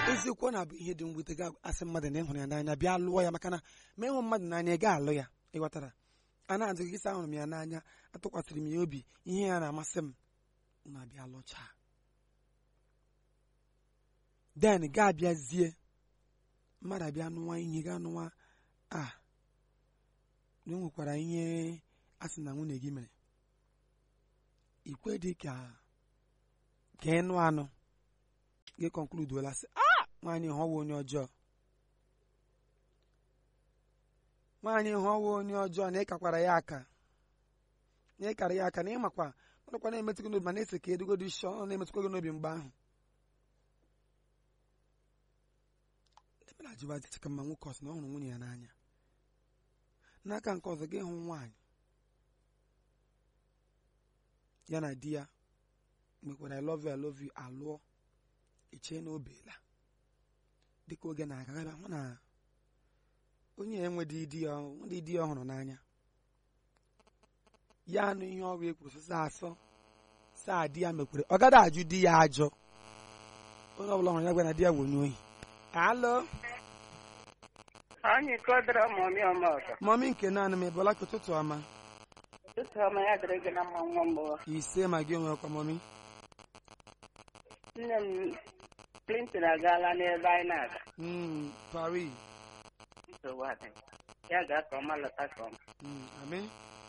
eziokwu ọ na-abụ ihe dị mwute ga asị mmadụ na ịhụrụ ya n'anya bịa lụọ ya maka na ma ịhụ mmadụ n'anya ị ga-alụ ya ịghọtara a na-ajụ gị sị ahụrụ m ya n'anya atụkwasịrị m ya obi ihe ya na-amasị m na-abịa lụchaa den ga-abịazie mmadụ abịa nụwa ihe ga nụwa a na o nwekwara ihe a sị na nwunye gị mere ikwe dị ka ka ịnụ anụ gị konkluduola sị a nwaanyị hụwa onye ọjọọ nwaanyị hụwa onye ọjọọ na ịkakwara ya aka na ịkara ya aka na ịmakwa ọnụkwa na-emetụkwa n'obi ma na-ese ka edugodi isi ọ na-emetụkwa gị n'obi mgbe ahụ ndị mere ajụba dị ka mma nwoke ọsọ na ọ hụrụ nwunye ya n'anya n'aka nke ọzọ gị hụ nwaanyị ya na di ya mekwara I love you I love you alụọ echee na obeela dịka oge na-aga gaba hụ na onye enwedị di ya ndị di ya ọhụrụ n'anya ya anụ ihe ọrụ ekwuru saa asọ saa di ya mekwere ọ gaghị ajụ di ya ajọ onye ọbụla hụrụ ya gwa na di ya bụ onye ohi alụ Anyị kọdara mọmị ọma ọzọ. mọmị nke naanị m ebola ka ụtụtụ ọma Ụtụtụ ọma ya dịrị gị na mma nwa mbụ. ise ma gị onwe ọkwa mọmị Nne m Clinton agaala n'ebe anyị na-aga. Mm, Paris Nsogbu adịghị. Ya ga-aka ọma lọta ka ọma. Mm, amen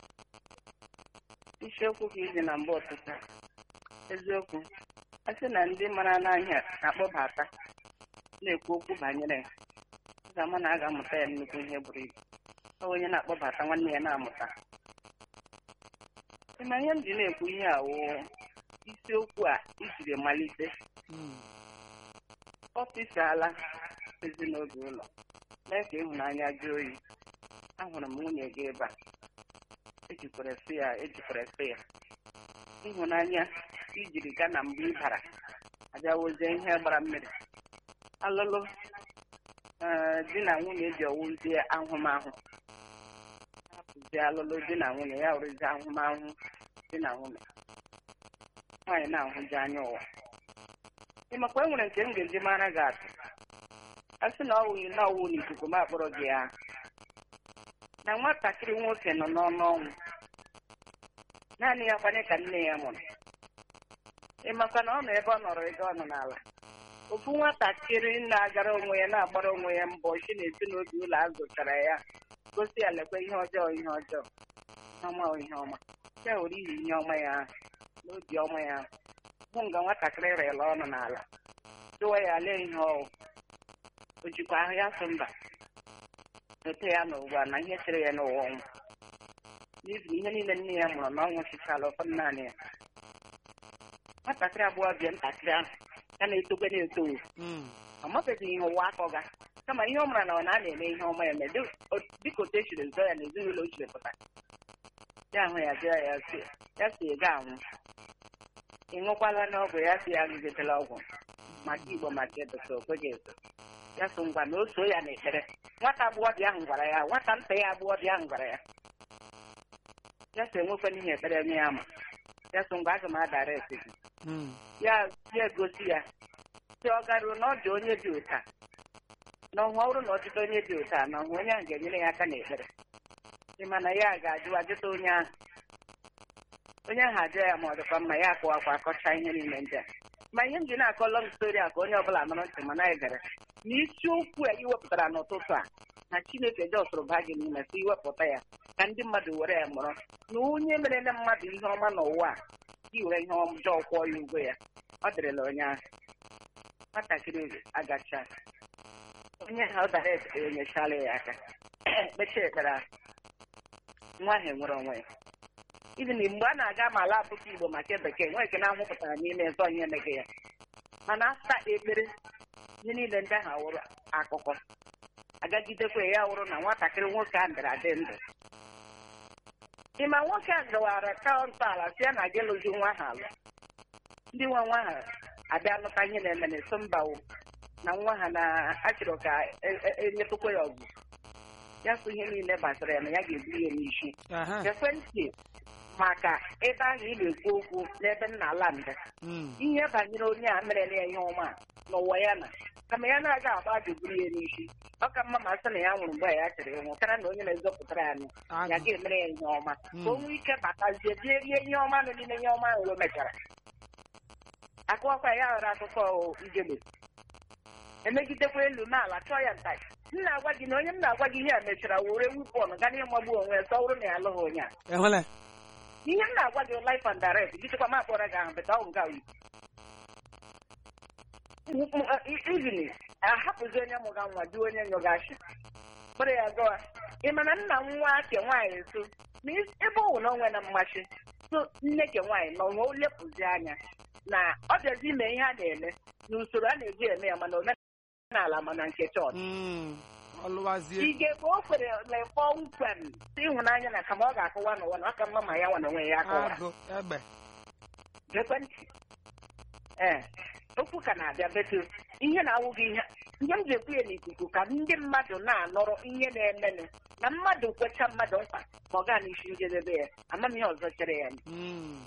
Isiokwu ka izi na mgbe ụtụtụ. a. Eziokwu. A sị na ndị mara n'ahịa na-akpọbata na-ekwu okwu banyere ya. Ọ ga-ama na a ga-amụta ya nnukwu ihe buru ibu. Ọ bụ onye na-akpọbata nwanne ya na-amụta. Ị ma ihe m ji na-ekwu ihe a wụ isiokwu a ijiri malite Mm, ọfịsala ezinụlọ ụlọ mee ka ịhụnanya jụọ oyi ahụrụ m nwunye gị ebe a ejikwara sị ya ejikwara sị ya ịhụnanya ijiri gaa na mgbe ị bara abịawozie ihe gbara mmiri alụlụ ee, di na nwunye ji ọwụzie ahụmahụ hapụzie alụlụ di na nwunye ya wụrụzie ahụmahụ di na nwunye nwaanyị na-ahụji anya ụwa ị makwa e nwere nke m ga-eji mara gị atụ a sị na ọ wụghị na ọwụ n'ikuku ma akpọrọ gị ya na nwatakịrị nwoke nọ n'ọnụ ọnwụ naanị ya kwanye ka nne ya mụrụ ị makwa na ọ nọ ebe ọ nọrọ ego ọ nọ n'ala ofu nwatakịrị na-agara onwe ya na-agbara onwe ya mbọ si n'ezinụlọ ụlọ a zụchara ya gosi ya lekwa ihe ọjọọ ihe ọjọọ ihe ọma o ihe ọma ya were iyi ihe ọma ya ahụ n'obi ọma ya ahụ hụ nga nwatakịrị rịla ọnụ n'ala jụwa ya lee ihe ọwụ o jikwa ahụ ya sụ mba ete ya n'ụwa na ihe chere ya n'ụwa ọnwụ n'ihi ihe niile nne ya mụrụ na ọnwụ chichala ụfọdụ naanị ya nwatakịrị abụọ bịa ntakịrị ahụ ya na-etokwe na-etowo mm, ọ mabeghị ihe ụwa akọ ga kama ihe ọ mara na ọ na a na-eme ihe ọma eme dị- o- dịka otu echiri zọ ya na ezinụlọ o chiri pụta ya ahụ ya jụọ ya si ya si ị ga-anwụ ị ṅụkwala n'ọgwụ ya si ya ṅụgidela ọgwụ maka igbo maka edosa okweghị eso ya so ngwa na o so ya n'ekpere nwata agbọghọbịa ahụ gwara ya nwata nta ya agbọghọbịa ahụ gwara ya ya so enwekwa n'ihe ekpere nye ya ma ya so ngwa aga m adara esi gị mm, ya ya egosi ya si ọ garuo na ọ dị onye dị ụta na ọhụ ọrụ na ọdịda onye dị ụta na ọhụ onye ahụ ga-enyere ya aka n'ekpere ịma na ya ga-ajụ ajụta onye ahụ onye ahụ ajụ ya ma ọ dịkwa mma ya akọwakwa akọcha ihe niile ndị a ma ihe m ji na-akọ lọng stori a ka onye ọbụla nọrọ ntị ma na egere na isiokwu a iwepụtara n'ụtụtụ a na chineke jọsụrụ baa gị n'ime si iwepụta ya ka ndị mmadụ were ya mụrụ na onye merele mmadụ ihe ọma n'ụwa a gị were ihe ọjọọ kwụọ ya ụgwọ ya ọ dịrịla onye ahụ nwatakịrị agacha onye ha ọ dara ekpere enyechala ya aka kpechaa ekpere ahụ nwa ahụ enwere onwe ya ibi na mgbe a na-aga ma ala abụkọ igbo maka bekee nwee ike na-ahụpụtara n'ime eze onye emeghị ya mana asa ekpere ihe niile ndị ahụ awụrụ akụkọ agagidekwa ya wụrụ na nwatakịrị nwoke a ndara adị ndụ ịma nwoke a gawara ka ntọala si ya na gị lụzi nwa ha alụ ndị nwa nwa ha abịa lụta ihe na-eme na-eso mbawo na nwa ha na-achọrọ ka e- e- enyetụkwa ya ọgwụ ya sụ ihe niile gbasara ya na ya ga-eburu ya n'isi aha, ekwentị maka ebe ahụ ị na-ekwu okwu n'ebe nna ala ndị mm, ihe banyere onye a merela ya ihe ọma n'ụwa ya na kama ya na-aga agba ajụburu ya n'isi ọ ka mma ma sị na ya nwụrụ mgbe ya chịrị ịnwụ karịa na onye na-ezọpụtara anyị ya agụ ga-emere ya ihe ọma ka Mm. o nwee ike batazie bie rie ihe ọma nọ n'ime ihe ọma ahụ o mechara akụkọ ya ghọrọ akụkọ ijebe emegidekwa elu n'ala chọọ ya nta m na-agwa gị na onye m na-agwa gị ihe a mechara were wipọn gaa n'ịmagbu onwe ya sọwụrụ na ya alụghị onye a ehụla ihe m na-agwa gị life and direct gịchịkwa m akpọrọ gị ahụ beta ọ nga wi ivini ahapụzi onye mụga nwa dị onye nyụgashi kpọrọ ya gawa ị ma na nna nwa ke nwaanyị so na is- ebe ọ wụ na onwe na mmasị so nne ke nwaanyị nọ nwe lepụzi anya na ọ bịazi ime ihe a na-eme na usoro a na-eji eme ya mana omenala mana nke chọọchị Mm, ọlụwazie ige ka o kwere lekpọ nkwem si ịhụnanya na kama ọ ga-akụwa n'ụwa na aka mma ma ya nwa na onwe ya akụwa agụ egbe ekwentị ee okwu ka na-abịa betu ihe na-awụ gị ihe ihe m ji ekwu ya n'ikuku ka ndị mmadụ na-anọrọ ihe na-emenụ na mmadụ kwecha mmadụ nkwa ma ọ gaa n'isi njedebe ya ama m ihe ọzọ chere ya Mm,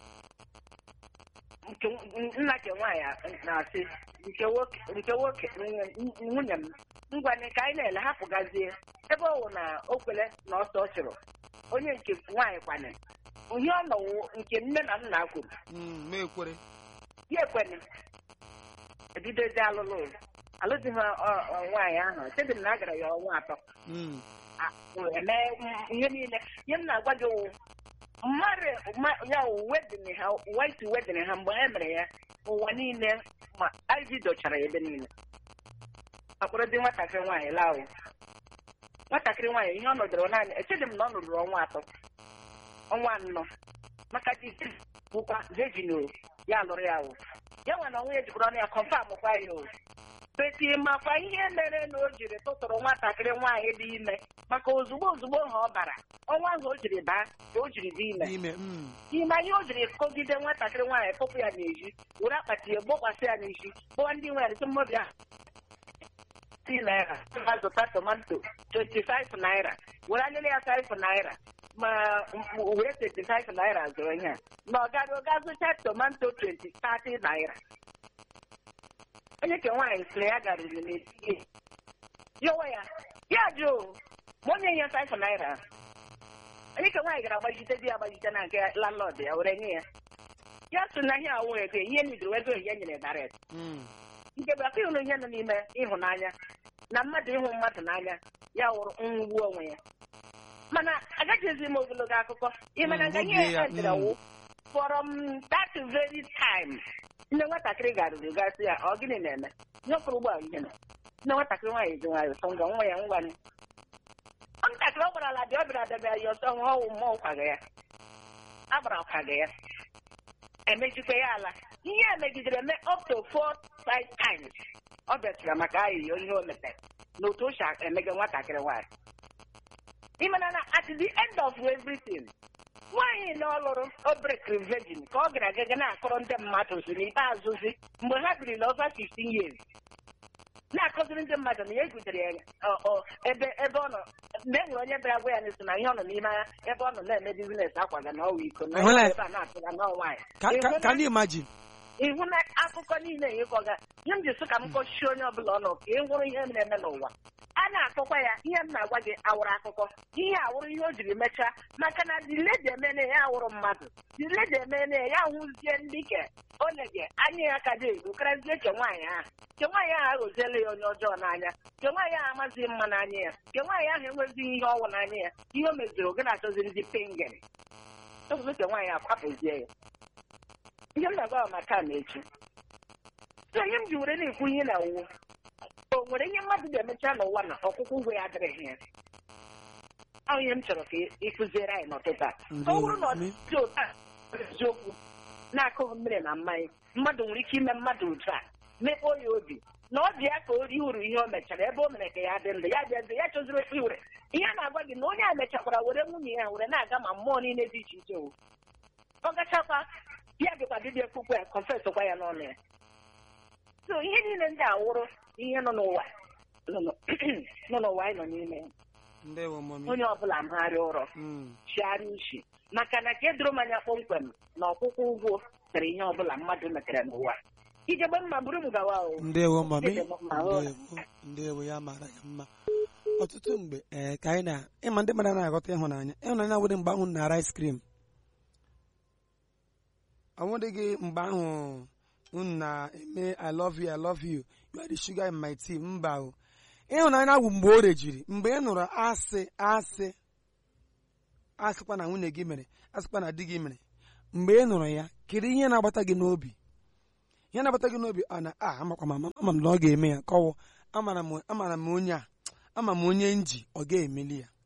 nke nna ke nwaanyị na-asị nke nwoke nke nwoke nwunye m ngwanị ka anyị na-ele hapụgazie ebe ọ wụ na o kwele na ọsọ ọ chụrụ onye nke nwaanyị kwane ihe ọ nọwụ nke nne na nna kwuru mm, ma ekwere ya ekwene ebidozi alụlụ alụzighị ọ- ọ- nwaanyị ahụ chedi m na a gara ya ọnwa atọ Mm, a- eme ihe niile ihe m na-agwa gị wụ mmadụ ma- ya wụ wedin ha white wedin ha mgbe e mere ya ụwa niile ma iv dochara ebe niile akpọrọ dị nwatakịrị nwaanyị laa o nwatakịrị nwaanyị ihe ọ nọdụrụ naanị echedị m na ọ nọdụrụ ọnwa atọ ọnwa anọ maka di bụkwa vejin o ya lụrụ ya o ya nwe na onwe ya jikwara ọnụ ya kọnfam kwa ya o peti makwa ihe mere na o jiri tụtụrụ nwatakịrị nwaanyị dị ime maka ozugbo ozugbo ha ọ bara ọnwa ahụ o jiri baa ka o jiri dị ime n'ime mm, ime ihe o jiri kọgide nwatakịrị nwaanyị tụpụ ya n'ezi were akpati ya gbokwasị ya n'isi kpọọ ndị nwere sị mmadụ ya si naira ha zụta tomato 25 naira were alịlị ya 5 naira ma m- were 25 naira zụrụ ihe a na ọ gaghị ga zụcha tomato 20 30 naira onye ke nwaanyị sị na ya garuru n'etiti yọwa ya ya jụ ma onye ya 5 naira onye ka nwaanyị gara agbajite di ya agbajite na nke landlord ya were nye ya ya sị na ihe awụ ego ihe nidoro ego ihe nyere daret mm, nke bụ aka ịhụrụ ihe nọ n'ime ịhụnanya na mmadụ ịhụ mmadụ n'anya ya wụrụ nwugbu onwe ya mana agaghịzi m ogologo akụkọ ịma na Mm, nga oge ihe ya, edere mm. wụ from that very time nne nwatakịrị garuru gasị ya ọ gịnị na-eme nyọpụrụ ụgbọ ihe nọ nne nwatakịrị nwaanyị ji nwayọ sọ ngwa nwa ya ngwanị nwatakịrị ọ gwara ala dị ọ bịara dabịa ya ọsọ nwa ọwụ mmụọ kwaga ya agbara kwaga ya emejikwa ya ala ihe a megidere eme up to four five times ọ bịachara maka ayịyọ ihe o metere na otu o si emege nwatakịrị nwaanyị ịmana na at the end of everything nwaanyị na ọ lụrụ o brekiri virgin ka ọ gara agaga na-akọrọ ndị mmadụ si n'ikpeazụzi mgbe ha biri na over 15 years na-akọziri ndị mmadụ na ya egutere ya ọ- ọ, ebe ebe ọ nọ mgbe e nwere onye bịara gwa ya n'isi na ihe ọ nọ n'ime ya ebe ọ nọ na-eme bizines akwaga na ọwa iko na Ehụla ya. ebe a na-atụga na nwaanyị ka ka- Ịhụ ka na- ndị imagine ịhụ na akụkọ niile ịkọga ihe m ji sị ka m kọchie onye ọbụla ọnụ ka ị hụrụ ihe na-eme n'ụwa a na-akọkwa ya ihe m na-agwa gị awụrụ akụkọ ihe awụrụ ihe o jiri mechaa maka na diledi emene ya awụrụ mmadụ diledi emene ya hụzie ndị ke olege anya ya ka dị ego karazie ke nwaanyị ahụ ke nwaanyị ahụ aghọziela ya onye ọjọọ n'anya ke nwaanyị ahụ amazighị mma n'anya ya ke nwaanyị ahụ enwezighị ihe ọwụ n'anya ya ihe o meziri oge na-achọziri ndị pingere ekwuzi ke nwaanyị akwapụzie ya ihe m na-agwa maka na echi so ihe m ji were na-ekwu ihe na uwe o nwere ihe mmadụ ga-emecha n'ụwa na ọkwụkwụ ụgwọ ya adịrịghị ya ọ ihe m chọrọ ka ị kụziere anyị n'ụtụtụ a ọ bụrụ na ọ dị otu a eziokwu na-akụghị mmiri na mmanya mmadụ nwere ike ime mmadụ otu a mekpọọ ya obi na ọ dị ya ka o rie uru ihe o mechara ebe o mere ka ya dị ndụ ya dị ndụ ya chọziri okpe ure ihe a na-agwa gị na onye a mechakwara were nwunye ya were na-aga ma mmụọ niile dị iche iche o ọ gachakwa ya dịkwa dibịa okpukpe ya kọnfesịkwa ya n'ọnụ ya so ihe niile ndị awụrụ ihe nọ n'ụwa nọ n'ụ- nọ n'ụwa anyị nọ n'ime ya. ndewo mọmi onye ọbụla magharịa ụrọ Mm, chigharịa uche maka na ka edoro m anya kpọmkwem na ọkwụkwọ ụgwọ tere ihe ọbụla mmadụ metere n'ụwa ijegbe mma buru m gawa o ndewo mami Dede mma, ọ. ndewo ndewo ya mara gị mma ọtụtụ mgbe ee ka anyị na ịma ndị mmadụ na-aghọta ịhụnanya ịhụnanya awụdị mgbe ahụ nara ice cream ọnwụdịghị mgbe ahụ unu na-eme i love you i love you you are the sugar in my tea mba o ịhụnanya bụ mgbe o rejiri mgbe ị nụrụ asị asị asịkwa na nwunye gị mere asịkwa na di gị mere mgbe ị nụrụ ya kedu ihe na-agbata gị n'obi ihe na-agbata gị n'obi ọ na a amakwa m ama ama m na ọ ga-eme ya kọwụ amara m amara m onye a ama m onye nji ọ ga-emeli ya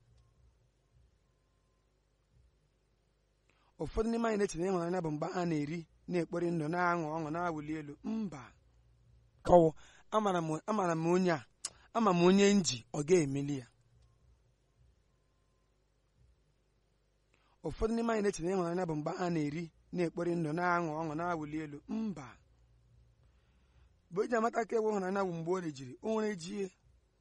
ụfọdụ n'ime anyị na-eche na ịhụnanya bụ mgbe a na-eri na-ekpori ndụ na-aṅụ ọṅụ na-awụli elu mba kọwụ amara m amara m onye a ama m onye nji ọ ga-emeli ya ụfọdụ n'ime anyị na-eche na ịhụnanya bụ mgbe a na-eri na-ekpori ndụ na-aṅụ ọṅụ na-awụli elu mba mgbe o ji amata ka ewu ịhụnanya bụ mgbe o rejiri o nwere jie